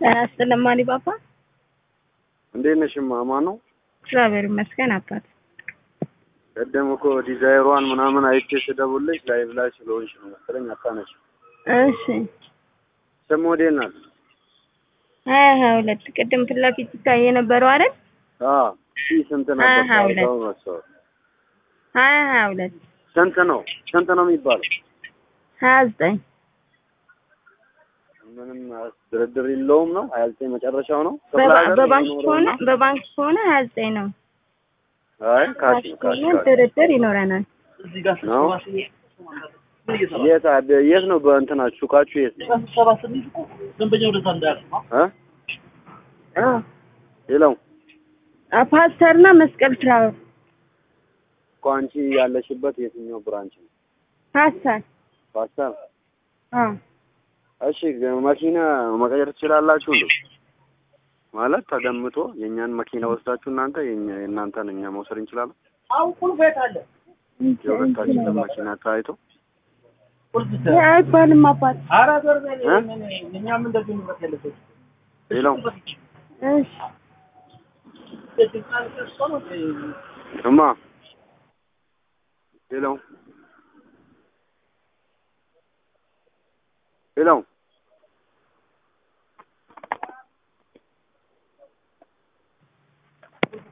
ጤና ይስጥልኝ ማን ባባ። እንዴት ነሽ? ማማ ነው። እግዚአብሔር ይመስገን አባት። ቀደም እኮ ዲዛይሯን ምናምን አይቼ ስደውልሽ ላይቭ ላይ ስለሆንሽ ነው መሰለኝ አታነሽ። እሺ ስም ወዴት ናት? ሀያ ሀያ ሁለት ቅድም ፊት ለፊት ይታይ የነበረው አይደል? አዎ ሺ ስንት ነበር? ሀያ ሀያ ሁለት ታውቃው መሰለኝ። ሀያ ሀያ ሁለት ስንት ነው? ስንት ነው የሚባለው? ሀያ ዘጠኝ ምንም ድርድር የለውም ነው። ሀያ ዘጠኝ መጨረሻው ነው። ክፍለ በባ- ሀገር በባንክ የሚኖረው ከሆነ ነው? በባንክ ከሆነ ሀያ ዘጠኝ ነው። አይ ካሽ ካሽ ነው ካሽ ከሆነ ካሽ ድርድር ይኖረናል። ነው። የት አደ- የት ነው በእንትናችሁ ሱቃችሁ የት ነው? እ አዎ ሌላው አ- ፓስተርና መስቀል ፍላወር እኮ አንቺ ያለሽበት የትኛው ብራንች ነው? ፓስተር ፓስተር አዎ እሺ መኪና መቀየር ትችላላችሁ እንዴ? ማለት ተገምቶ የእኛን መኪና ወስዳችሁ እናንተ የኛ የእናንተን እኛ መውሰድ እንችላለን? የሁለታችንን መኪና ታይቶ ይሄ አይባልም አባት። እ? ሌላው እሺ እማ ሌላው ሌላው